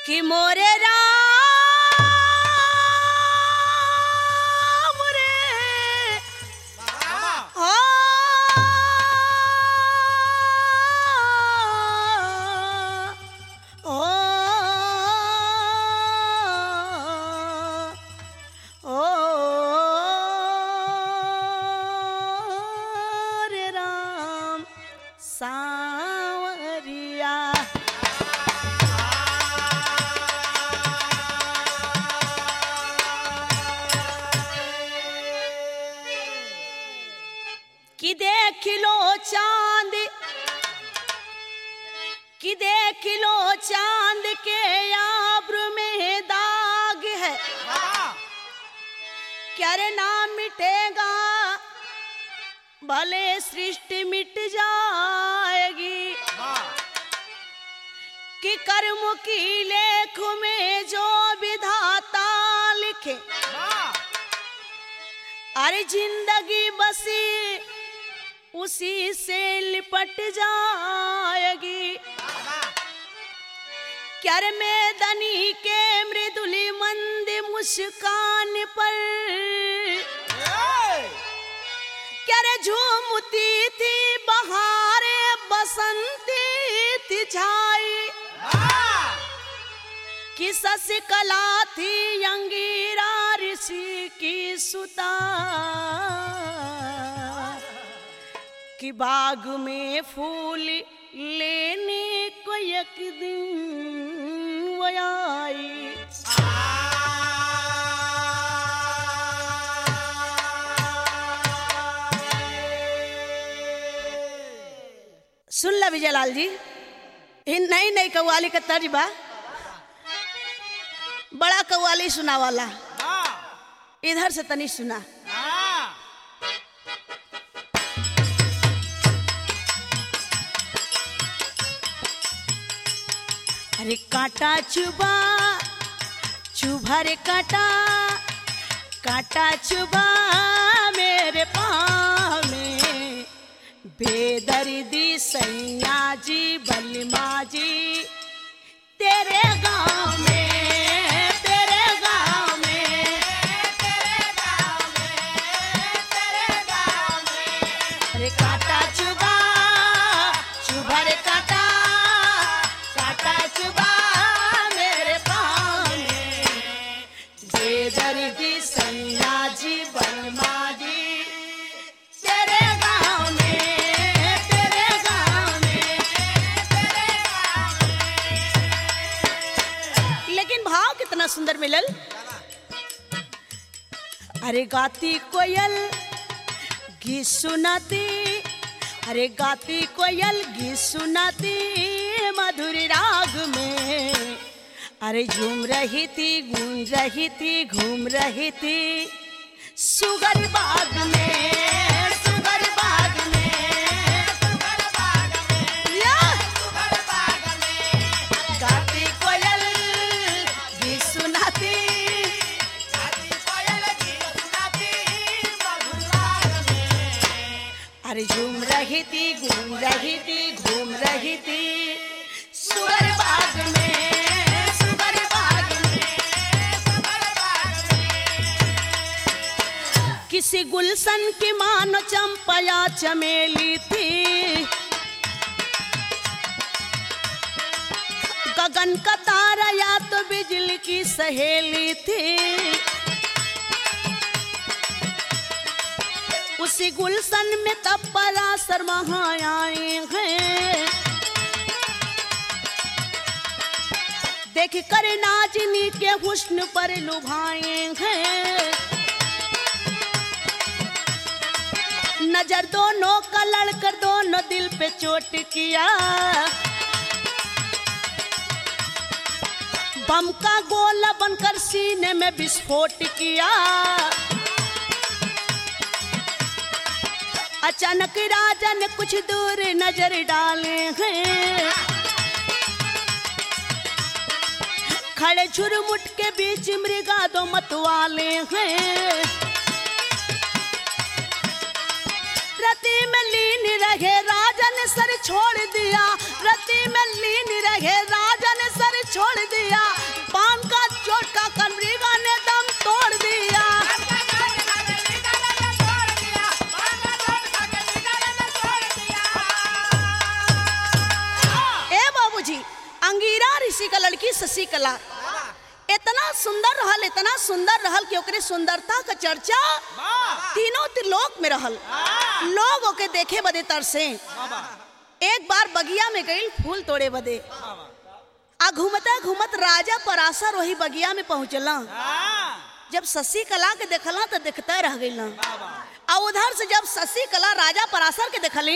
कि मोरे राम रे ओ ओ ओ रे राम सावरिया कि देख लो चांद कि देख लो चांद के आब्र में दाग है क्या रे नाम मिटेगा भले सृष्टि मिट जाएगी कि कर्म की लेख में जो विधाता लिखे अरे जिंदगी बसी उसी से लिपट जाएगी क्या रे मैदानी के मृदुली मंद मुस्कान पर क्या रे झूमती थी बहारे बसंती थी छाई कि कला थी अंगीरा ऋषि की सुता कि बाग में फूल लेने को एक दिन वो आई सुन ला विजयलाल जी इ नई नई कव्वाली का तर्ज बा बड़ा कव्वाली सुना वाला इधर से तनी सुना अरे कांटा चुबा चुभा रे कांटा कांटा चुबा मेरे पाँव में बेदर्दी सैया जी बलमा जी तेरे गांव में तेरे गांव में तेरे गांव में तेरे गांव में अरे कांटा चुबा चुभा रे कांटा कांटा चुबा मेरे पाँव में बेदर्दी सैया जी बलमा जी तेरे गांव में तेरे गांव में तेरे गांव में लेकिन भाव कितना सुंदर मिलल अरे गाती कोयल गीत सुनाती अरे गाती कोयल गीत सुनाती मधुर राग में अरे झूम रही थी गूंज रही थी घूम रही थी सुगर बाग में सुगर बाग में सुगर बाग में या सुगर बाग में गाती कोयल गीत सुनाती गाती कोयल गीत सुनाती मधुर राग में अरे झूम रही थी घूम रही थी घूम रही थी सुगर बाग में सुगर बाग में सुगर बाग में किसी गुलशन की मानो चंपया चमेली थी गगन का तारा या तो बिजली की सहेली थी उसी गुलशन में तब परासर वहां आए हैं देख कर नाजनी के हुस्न पर लुभाए हैं नजर दोनों का लड़कर दोनों दिल पे चोट किया बम का गोला बनकर सीने में विस्फोट किया अचानक राजा ने कुछ दूर नजर डाले हैं खड़े झुरमुट के बीच मृगा दो मतवाले हैं रति में लीन रहे राजा ने सर छोड़ दिया रति में लीन रहे राजा ने सर छोड़ दिया पान का चोट का कमरीगा ने दम तोड़ दिया ए बाबूजी अंगीरा ऋषि का लड़की शशि कला इतना सुंदर रहल इतना सुंदर रहल कि ओकरे सुंदरता का चर्चा तीनों त्रिलोक में रहल लोग ओके देखे बदे तरसे एक बार बगिया में गई फूल तोड़े बदे आ घूमता घूमत राजा पराशर वही बगिया में पहुंचला जब शशि कला के देखला तो देखते रह गई आ उधर से जब शशि कला राजा पराशर के देखलिन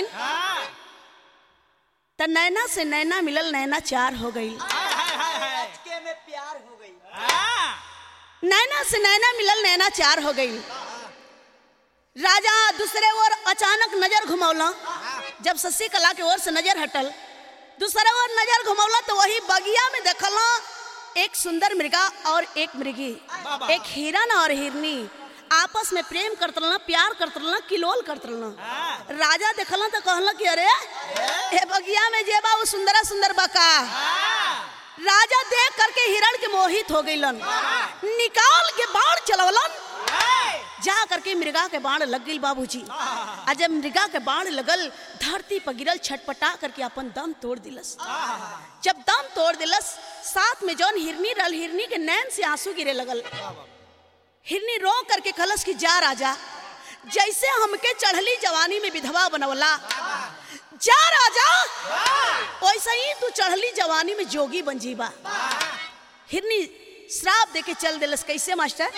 त नैना से नैना मिलल नैना चार हो गई के में प्यार हो गई नैना से नैना मिलल नैना चार हो गई राजा दूसरे ओर अचानक नजर घुमौला जब शशि कला के ओर से नजर हटल दूसरे ओर नजर घुमौला तो वही बगिया में देखला एक सुंदर मृगा और एक मृगी एक हिरन और हिरनी आपस में प्रेम करत रहना प्यार करत रहना किलोल करत रहना राजा देखला तो कहला कि अरे ए बगिया में जे बा वो सुंदरा सुंदर बका राजा देख करके हिरण के मोहित हो गईलन निकाल के बाण चलवलन जा करके मृगा के बाण लग गई बाबूजी आ जब मृगा के बाण लगल धरती पर गिरल छटपटा करके अपन दम तोड़ दिलस जब दम तोड़ दिलस साथ में जौन हिरनी रहल हिरनी के नैन से आंसू गिरे लगल हिरनी रो करके खलस की जा राजा जैसे हमके चढ़ली जवानी में विधवा बनवला जा राजा वैसे ही तू चढ़ली जवानी में जोगी बन जीबा हिरनी श्राप दे के चल दिलस कैसे मास्टर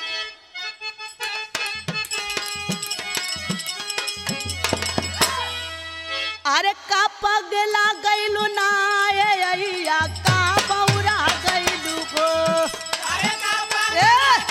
अरे का पगला गइलू ना ए अइया का बौरा गइलू हो ए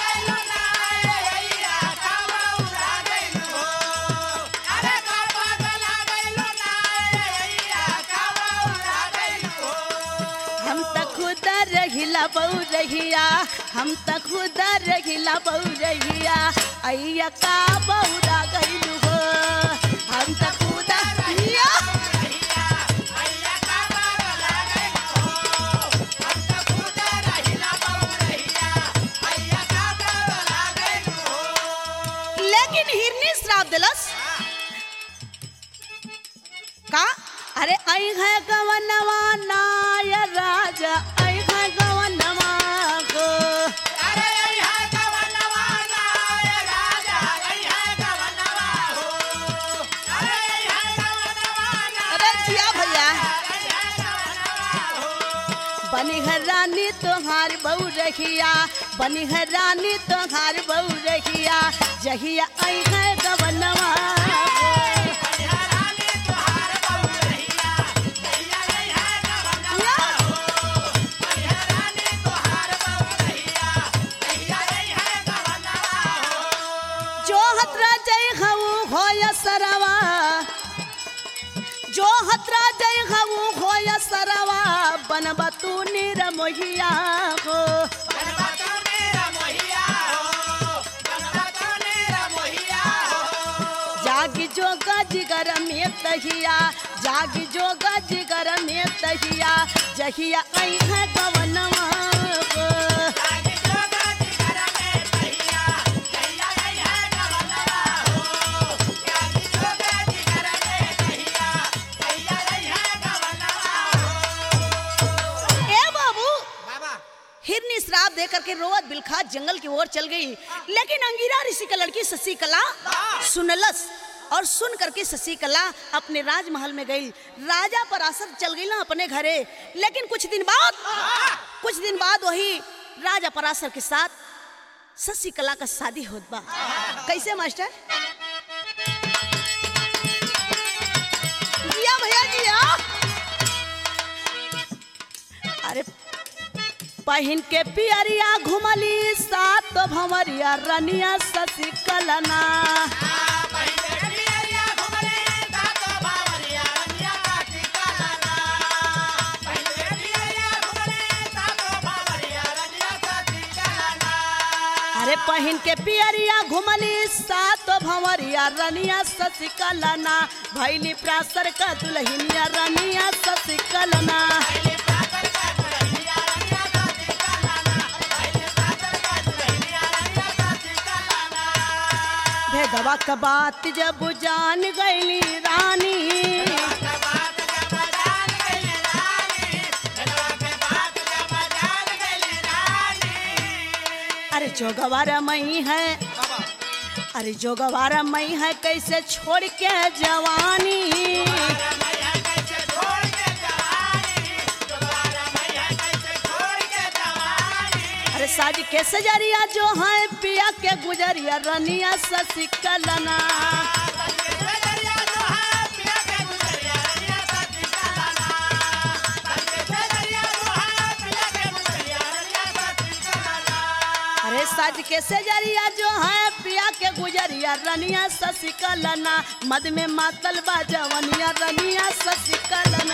हम त खुद रहिला बहु रहिया हम त खुद रहिला बहु रहिया अइया का बौरा गइलू हो हम त खुद रहिया लेकिन हिरनी श्राप दिलस का अरे आई है गवनवा नाय राजा आई है गवनवा गो अरे जिया भैया बनी है रानी तोहार बहू रखिया बनी है रानी तोहार बहू रखिया जहिया आई है गवनवा गो। जो हतरा जय हऊ होय सरवा जो हतरा जय हऊ होय सरवा बनबा तू निरमोहिया हो जागी जो गजगर में तहिया जागी जो गजगर में तहिया जहिया आई है गवनवा हो ए बाबू हिरनी श्राप दे करके रोवत बिलखा जंगल की ओर चल गई लेकिन अंगीरा ऋषि का लड़की शशि कला सुनलस और सुन करके शशि कला अपने राजमहल में गई राजा पराशर चल गई ना अपने घरे लेकिन कुछ दिन बाद कुछ दिन बाद वही राजा पराशर के साथ शशि कला का शादी होत बा कैसे मास्टर जिया भैया जिया अरे पहिन के पियरिया घुमली सात भंवरिया रनिया शशि कलना अरे पहिन के पियरिया घुमली सात भंवरिया रनिया शशि कलना भैली प्रासर का दुल्हनिया रनिया शशि कलना जोगवा का बात जब जान गईली रानी अरे जोगवारा मई है अरे जोगवारा मई है कैसे छोड़ के जवानी अरे साज के सजरिया जो है पिया के गुजरिया रनिया ससी कलना अरे साज के सजरिया जो है पिया के गुजरिया रनिया ससी कलना मद में मातल बा जवनिया रनिया ससी कलना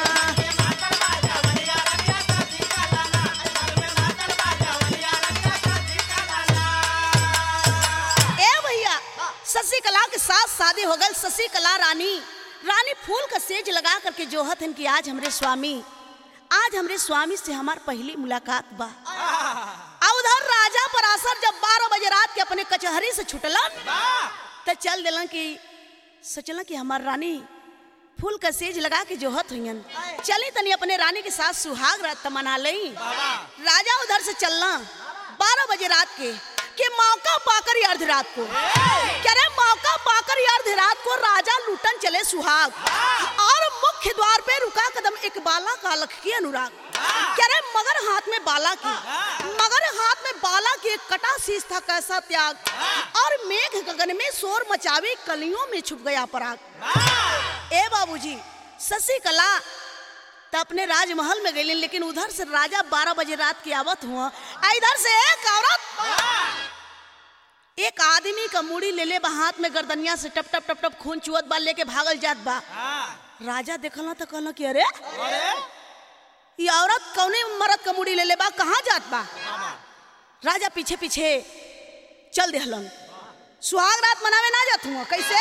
ए भैया शशि कला के साथ शादी हो गई शशि कला रानी रानी फूल का सेज लगा करके जोहत हन कि आज हमरे स्वामी आज हमरे स्वामी से हमार पहली मुलाकात बा आ उधर राजा पराशर जब बारह बजे रात के अपने कचहरी से छुटलन तो चल दिलन कि सोचलन कि हमार रानी फूल का सेज लगा के जोहत हुईन चली तनी अपने रानी के साथ सुहाग रात मना लई राजा उधर से चलना बारह बजे रात के कि मौका पाकर अर्ध रात को कह रहे मौका पाकर अर्ध रात को राजा लूटन चले सुहाग और मुख्य द्वार पे रुका कदम एक बाला का लख की अनुराग कह रहे मगर हाथ में बाला की मगर हाथ में बाला की एक कटा शीश था कैसा त्याग और मेघ गगन में शोर मचावे कलियों में छुप गया पराग ए बाबूजी शशि कला तो अपने राजमहल में गई लेकिन उधर से राजा बारह बजे रात की आवत हुआ आ इधर से एक औरत एक आदमी का मुड़ी ले ले बा हाथ में गर्दनिया से टप टप टप टप खून चुअत बा लेके भागल जात बा राजा देखल तो कहल कि अरे ये औरत कौने मरद का मुड़ी ले ले बा कहाँ जात बा राजा पीछे पीछे चल देहलन सुहाग रात मनावे ना जात हुआ कैसे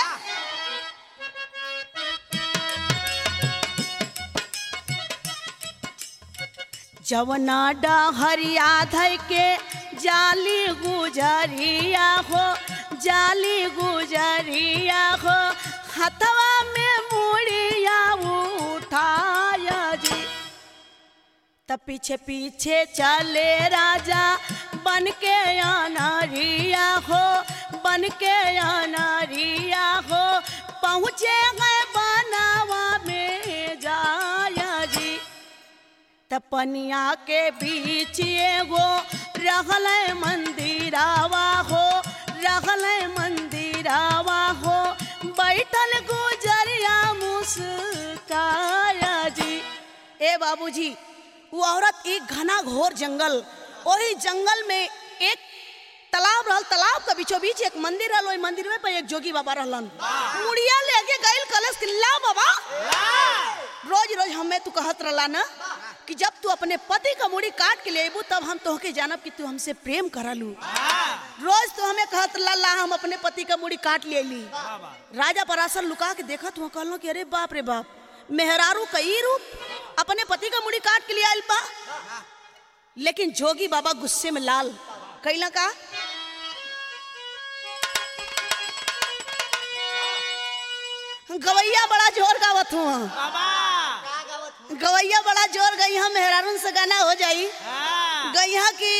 जवना डहरिया धय के जाली गुजरिया हो जाली गुजरिया हो हथवा में मुड़िया उठाया जी तब पीछे पीछे चले राजा बन के अनरिया हो बन के अनरिया हो पहुँचे गए बनावा में जाया जी तपनिया के बीच एगो रहल मंदिरावा हो रहल मंदिरावा हो बैठल गुजरिया मुस्काया जी ए बाबूजी वो औरत एक घना घोर जंगल वही जंगल में एक तालाब रहल तालाब के बीचों बीच एक मंदिर रहल ओई मंदिर में पे एक जोगी बाबा रहलन मुड़िया लेके गइल कलश कि ला बाबा रोज रोज हमें तू कहत रहला ना कि जब तू अपने पति का मुड़ी काट के ले अबू तब हम तोहके जानब कि तू हमसे प्रेम करलू रोज तो हमें कहत रहला ला हम अपने पति का मुड़ी काट ले ली राजा पराशर लुका के देखत हुआ कहलो कि अरे बाप रे बाप मेहरारू कई रूप अपने पति का मुड़ी काट के लिए आयल बा लेकिन जोगी बाबा गुस्से में लाल कैला का गवैया बड़ा जोर गावत हुआ का गावत हूँ? गवैया बड़ा जोर गई हम मेहरारून से गाना हो जाई गैया की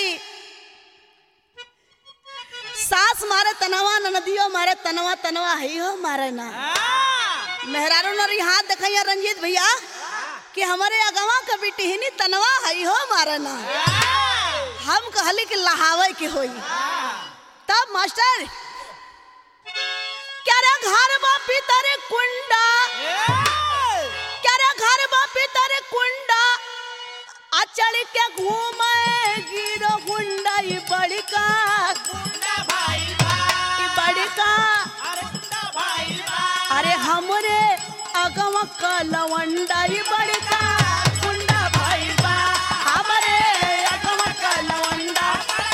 सास मारे तनवा नदियो मारे तनवा तनवा है हो मारे ना मेहरारू नरी हाथ देखैया रंजीत भैया कि हमारे अगवा का बिटिहनी तनवा है हो मारे ना हम कहली कि लहावे के होई तब मास्टर क्या रे घर बापी तारे कुंडा क्या रे घर बापी तारे कुंडा अचल के घूमे गिरो गुंडा ई बड़का ई बड़का अरे हमरे अगवा का लवंडा ई बड़का गुंडा भाई बा हमरे अगवा का लवंडा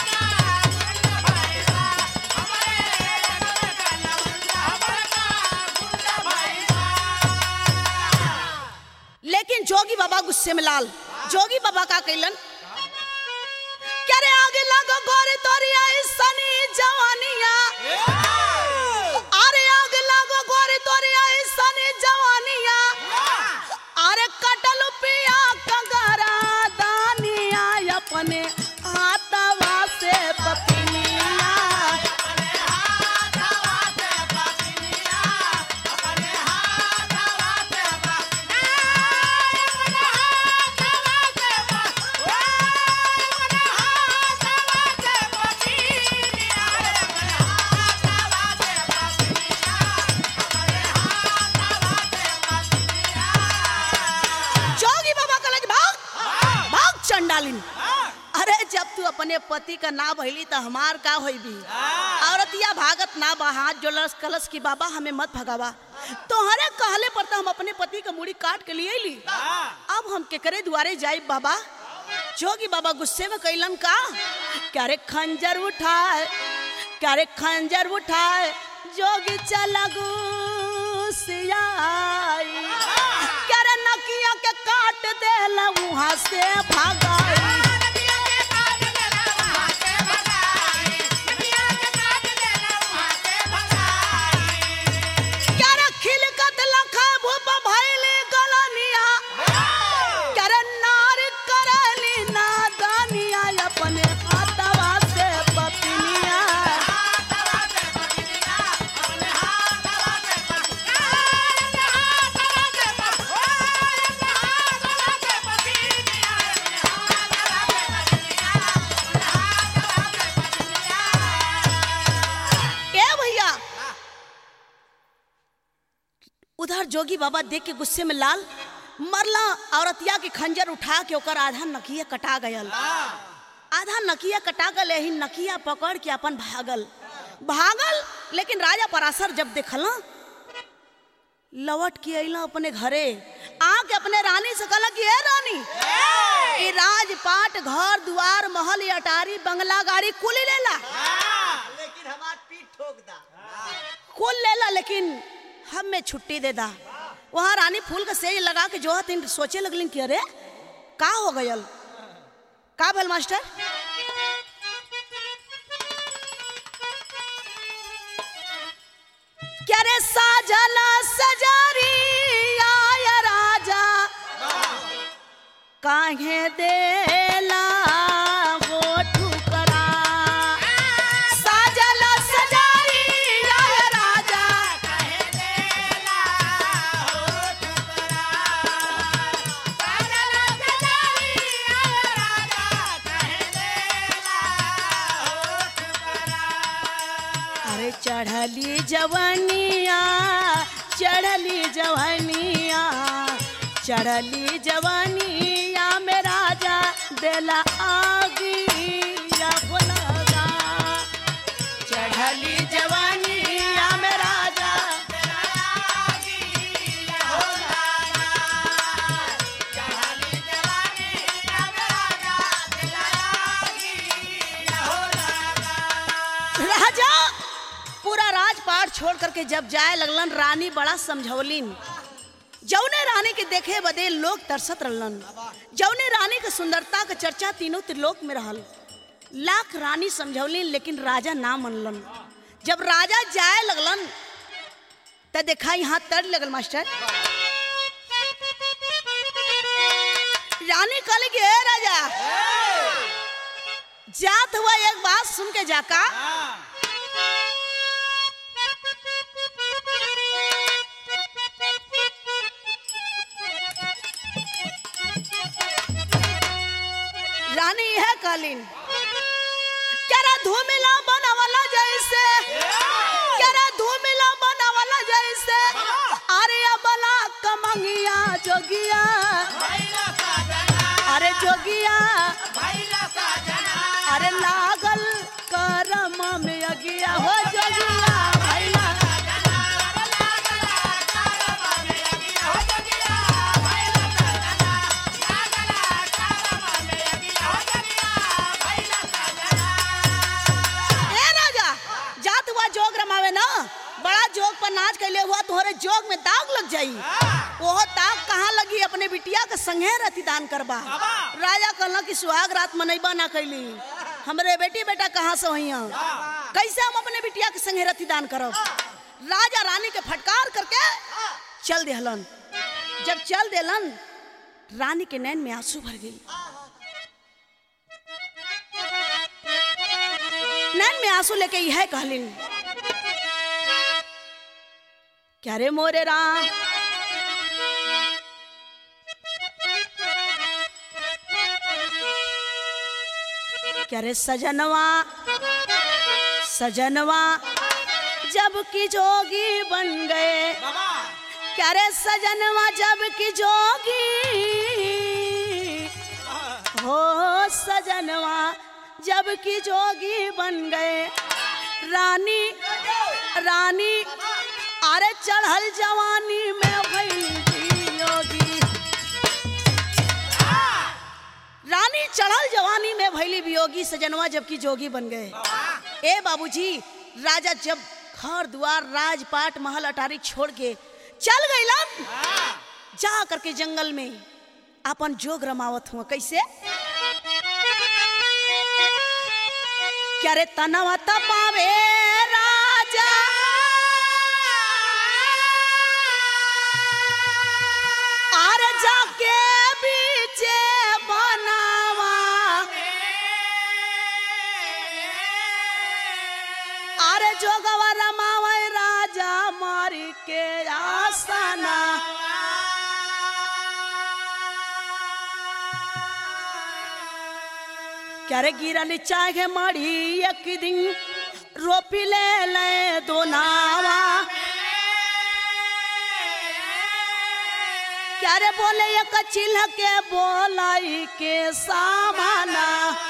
लेकिन जोगी बाबा गुस्से में लाल जोगी बाबा का कैलन क्या रे आगे लगो गोरी तोरी आई सनी जवानिया अरे अपने पति का ना भइली तो हमार का होई भी औरतिया भागत ना बा हाथ जोड़लस कलश की बाबा हमें मत भगावा तोहरे कहले पर तो हम अपने पति का मुड़ी काट के लिए ली अब हम केकरे दुआरे जाई बाबा जोगी बाबा गुस्से में कैलन का क्या रे खंजर उठाए क्या रे खंजर उठाए जोगी चला गुस्सियाई क्या रे नकिया के काट देला वहां से भागाई क्या रे खिलकत लखा भूप भइली गलनिया क्या रे नार करली नादानिया अपने हाथवा से पपिनिया ए भैया उधर जोगी बाबा देख के गुस्से में लाल मरला औरतिया के खंजर उठा के ओकर आधा नकिया कटा गयल आधा नकिया कटा गल यही नकिया पकड़ के अपन भागल भागल लेकिन राजा पराशर जब देखल ना, लौट के अइला अपने घरे आके अपने रानी से कहला कि ए रानी ई राजपाट घर दुआर महल अटारी बंगला गाड़ी कुल ही लेला लेकिन हमार पीठ ठोक दा कुल लेला लेकिन हम में छुट्टी दे दा वहाँ रानी फूल का सेज लगा के जो हथिन सोचे लगलिन कि अरे का हो गयल का भेल मास्टर क्या रे साजल सजारी आय राजा काहे देला वो ठुकरा साजल सजारी आय राजा अरे चढ़ली जवनिया चढ़ली जवनिया चढ़ली जवनिया में राजा देला आगिया बोलगा चढ़ली जवनिया में राजा राजा पूरा राजपाट छोड़ करके जब जाए लगलन रानी बड़ा समझौलिन जौने रानी के देखे बदे लोग तरसत रहलन जौने रानी के सुंदरता के चर्चा तीनों त्रिलोक में रहल लाख रानी समझौलिन लेकिन राजा ना मनलन जब राजा जाए लगलन त देखा यहाँ तर लगल मास्टर रानी कहले कि "ए राजा जात हुआ एक बात सुन के जाका रानी है कालीन केरा धूमिला बनावला जैसे केरा धूमिला बनावला जैसे अरे बला कमंगिया जोगिया अरे जोगिया अरे लागल करम में अगिया हो जोगिया भैला ए राजा जात हुआ जोग रमावे ना बड़ा जोग पर नाच कैले हुआ तोहरे जोग में दाग लग जाई वो दाग कहाँ लगी अपने बिटिया के संगे रति दान करबा राजा कहला कि सुहाग रात मनैबा ना कैली हमरे बेटी बेटा कहाँ से होइया कैसे हम अपने बिटिया के संगे रति दान करब राजा रानी के फटकार करके चल देहलन जब चल देलन रानी के नैन में आंसू भर गई नैन में आंसू लेके यह कहलिन क्या रे मोरे राम क्या रे सजनवा सजनवा जब की जोगी बन गए क्या रे सजनवा जब की जोगी हो सजनवा जबकि जोगी बन गए रानी रानी अरे चढ़ल जवानी में भैली योगी रानी चढ़ल जवानी में भैली वियोगी सजनवा जबकि जोगी बन गए ए बाबूजी राजा जब घर द्वार राजपाट महल अटारी छोड़ के चल गईलन जा करके जंगल में अपन जोग रमावत हुआ कैसे क्या रे तनवा तपावे राजा आरे जाके बीचे बनावा अरे जोगवा रमावे राजा मारी के आसना क्या रे गिरल चाहे मड़ी एक दिन रोपी ले ले दो नावा क्या रे बोले एक चिल्ह के बोलाई के सामाना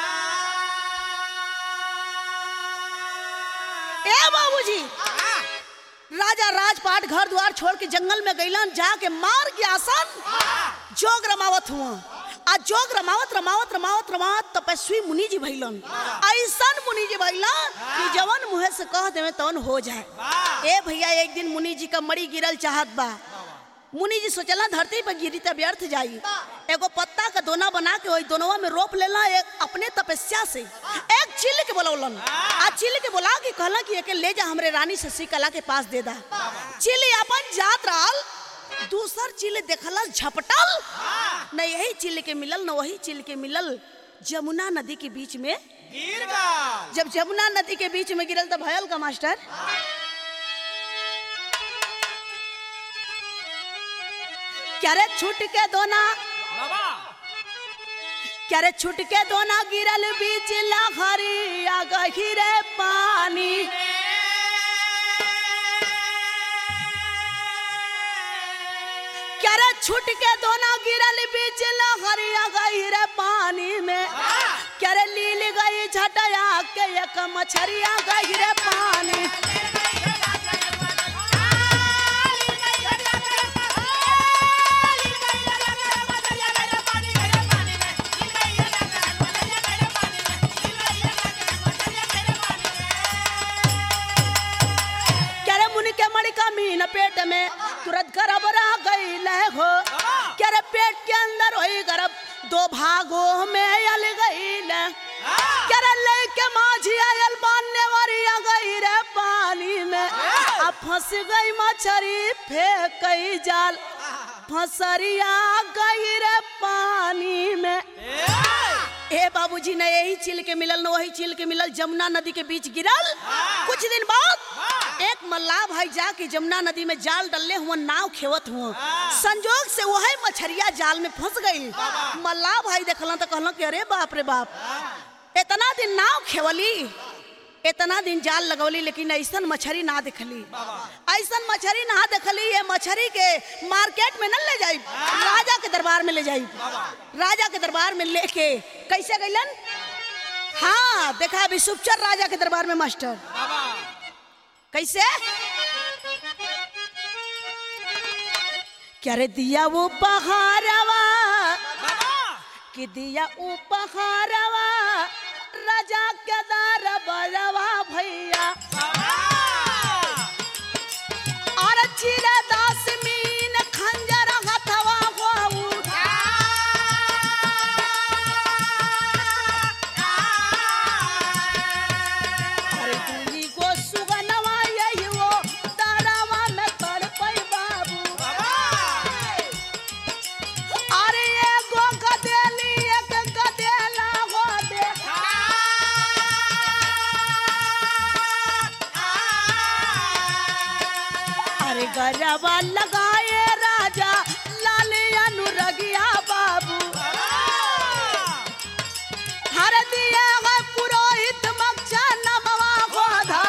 ए बाबूजी राजा राजपाट घर द्वार छोड़ के जंगल में गईलन जाके मार के आसन जोग रमावत हुआ आ जोग रमावत रमावत रमावत रमावत तपस्वी मुनि जी भइलन ऐसन मुनि जी भइलन कि जवन मुहे से कह देवे तवन हो जाए ए भैया एक दिन मुनि जी का मड़ी गिरल चाहत बा मुनि जी सोचला धरती पर गिरी त व्यर्थ जाई एगो पत्ता का दोना बना के वही दोनवा में रोप लेला एक अपने तपस्या से एक चिल के बोलौलन आ चिल के बोला के कहला कि एके ले जा हमरे रानी शशि कला के पास दे दा चिल अपन जात रहल दूसर चिल देखला झपटल न यही चिल के मिलल न वही चिल के मिलल जमुना नदी के बीच में गिर गल जब जमुना नदी के बीच में गिरल तो भयल का मास्टर क्या रे छूट के दोना बाबा क्या रे छूट के दोना गिरल बीच लहरी आ गहिरे पानी क्या रे छूट के दोना गिरल बीच लहरी आ गहिरे पानी में क्या रे लील गई झटया के एक मछरिया गहिरे पानी क्या रे मुनि के मणि का मीन पेट में तुरंत गर्भ रह गई हो क्या रे पेट के अंदर वही गर्भ दो भागों में अल गई क्या रे लेके माझी आयल बांधने वाली आ गई रे पानी में अब फंस गई मछली फेंक गई जाल फंसरिया गई रे पानी में ए बाबूजी ने यही चिल के मिलल न वही चिल के मिलल जमुना नदी के बीच गिरल कुछ दिन बाद एक मल्लाह भाई जाके जमुना नदी में जाल डलले हुआ नाव खेवत हुआ संजोग से वही मछरिया जाल में फंस गई मल्लाह भाई देखलन तो कहलन कि अरे बाप रे बाप इतना दिन नाव खेवली इतना दिन जाल लगवली लेकिन ऐसन मछरी ना देखली ऐसन मछरी ना देखली ये मछरी के मार्केट में न ले जाई राजा के दरबार में ले जाई राजा के दरबार में लेके कैसे गईलन हाँ देखा अभी सुपचर राजा के दरबार में मास्टर कैसे क्या रे दिया वो पहाड़वा कि दिया उपहारवा राजा के दर बजवा भैया और चिरा दास मीन खंजर हथवा हो अरे दूनी को सुगनवा यही वो तारावा में तड़पई बाबू अरे एगो गदेली एक गदेला हो दे अरे गरबा लगाए राजा लाल अनुरगिया बाबू हर दिया है पुरोहित मक्षा नमवा गोधा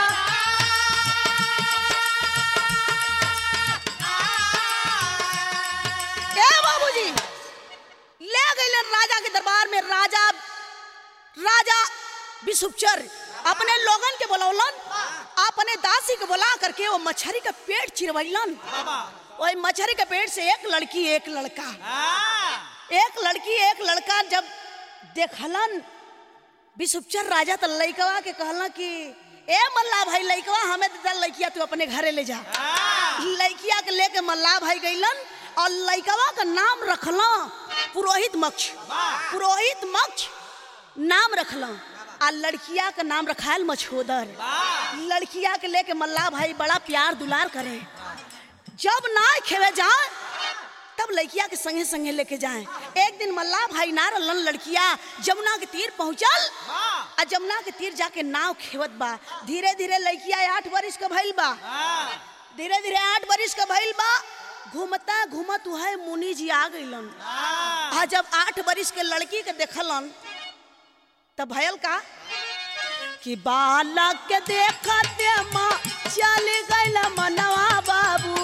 ए बाबूजी ले गए राजा के दरबार में राजा राजा विषुपचर अपने लोगन के बोलौलन अपने दासी के बुला करके वो मछली का पेट चिरवैलन बाबा वही मछली के पेट से एक लड़की एक लड़का हाँ एक लड़की एक लड़का जब देखलन विषुपचर राजा तो लइकवा के कहला कि ए मल्ला भाई लइकवा हमें दे दे लइकिया तू अपने घरे ले जा हाँ लइकिया के लेके मल्ला भाई गइलन और लइकवा का नाम रखला पुरोहित मक्ष पुरोहित मक्ष नाम रखला आ लड़किया का नाम रखायल मछोदर लड़किया के लेके मल्ला भाई बड़ा प्यार दुलार करे जब ना खेवे जाए तब लड़किया के संगे संगे लेके जाए एक दिन मल्ला भाई ना रहलन लड़किया जमुना के तीर पहुंचल हाँ आ जमुना के तीर जाके नाव खेवत बा धीरे धीरे लड़किया आठ बरिस का भइल बा हाँ धीरे धीरे आठ बरिस का भइल बा घूमता घूमत उहे मुनि जी आ गइलन हाँ आ जब आठ बरिस के लड़की के देखलन तब भयल का कि बालक के देखते माँ चल गइल मनवा बाबू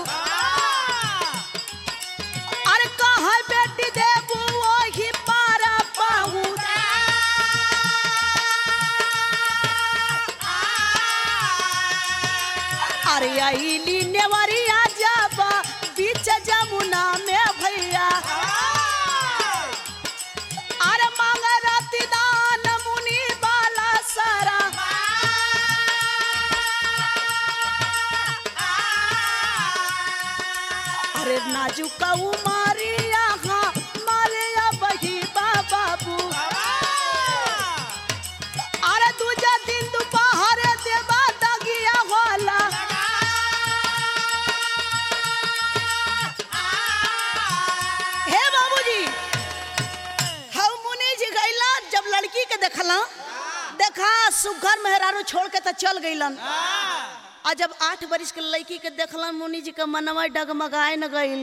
अरे कहा बेटी देबू वही पारा पाहू अरे अली नेवरिया जाबा बीच जमुना में भैया अरे मांग राती दान मुनि बाला सारा अरे नाजुक उमारिया हाँ मारिया बही बाबू अरे दूजा दिन दोपहर देवा दगिया होला हे बाबूजी हम मुनि जी गइला जब लड़की के देखला देखा सुघर मेहरारू छोड़ के तो चल गइलन आ जब आठ बरिस के लड़की के देखलन मुनि जी के मनवा डगमगाए न गइल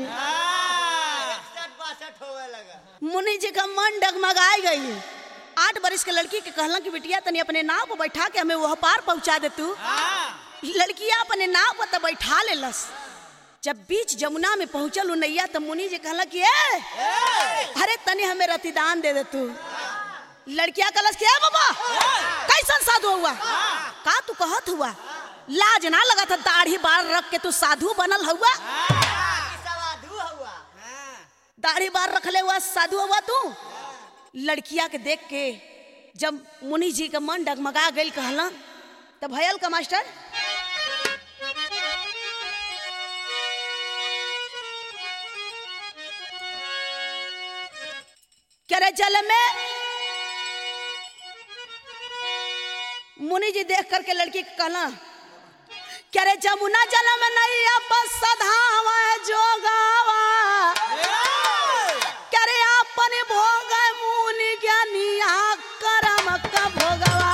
मुनि जी का मन डगमगाए गई आठ बरिस के लड़की के कहलन कि बिटिया तनी अपने नाव पर बैठा के हमें वह पार पहुंचा दे तू लड़किया अपने नाव पर तो बैठा लेलस जब बीच जमुना में पहुंचल नैया तो मुनि जी कहला कि ए अरे तनी हमें रतिदान दे दे तू लड़किया कहलस कि ए बाबा कैसन साधु हुआ का तू कहत हुआ लाज ना लगा था दाढ़ी बार रख के तू साधु बनल हुआ दाढ़ी बार रखले हुआ साधु हुआ तू लड़किया के देख के जब मुनि जी का मन डगमगा गई कहला तब भयल का मास्टर क्या रे जल में मुनि जी देख करके लड़की के कहला क्या रे जमुना जल में नहीं अब सधावा जोगावा क्या रे अपन भोग मुनि ज्ञानिया करम का भोगवा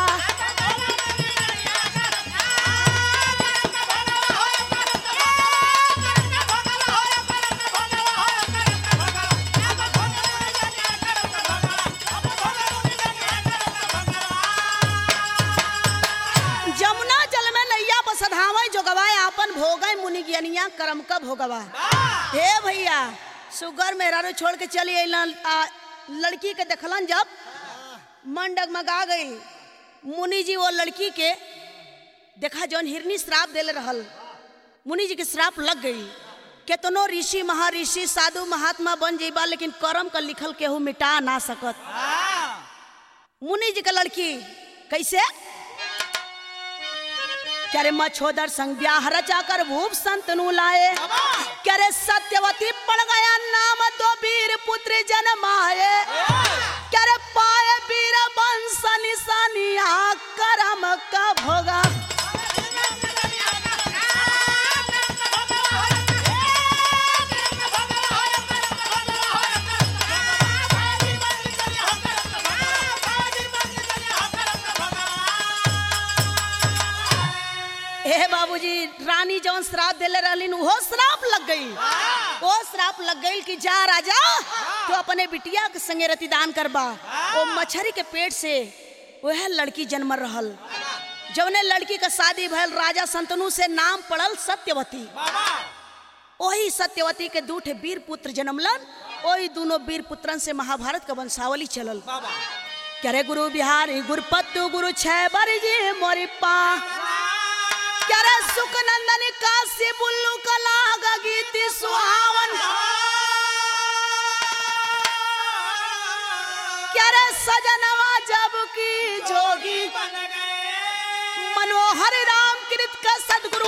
जमुना जल में नैया बसधावे जोगवाए आपन भोगय मुनि ज्ञानिया करम का भोगवा हे भैया सुगर मेहरारू छोड़ के चली अइलन आ लड़की के देखलन जब मन डगमगा गई मुनि जी वो लड़की के देखा जौन हिरनी श्राप देले रहल मुनि जी के श्राप लग गई केतनो ऋषि महर्षि साधु महात्मा बन जेबा लेकिन करम का लिखल केहू मिटा ना सकत मुनि जी का लड़की कैसे क्या रे मछोदर संग ब्याह रचा कर भूप संतनु लाए क्या रे सत्यवती पड़ गया नाम दो वीर पुत्र जन्माए क्या रे पाए वीर वंश निशानिया करम का भोगा ए बाबूजी रानी जौन श्राप देले रहलिन वो श्राप लग गई वो श्राप लग गई कि जा राजा तो अपने बिटिया के संगे रतिदान करबा वो मछरी के पेट से वह लड़की जन्म रहल जौने लड़की का शादी भयल राजा संतनु से नाम पड़ल सत्यवती वही सत्यवती के दू ठे वीर पुत्र जन्मलन वही दोनों वीर पुत्रन से महाभारत का वंशावली चलल क्या रे गुरु बिहारी गुरुपत्तु गुरु छह बरी जी मोरी पा क्या रे सुख नंदन काशी बुल्लू कला गीत सुहावन क्या रे सजनवा जब की जोगी बन गए मनोहर राम कृत का सदगुरु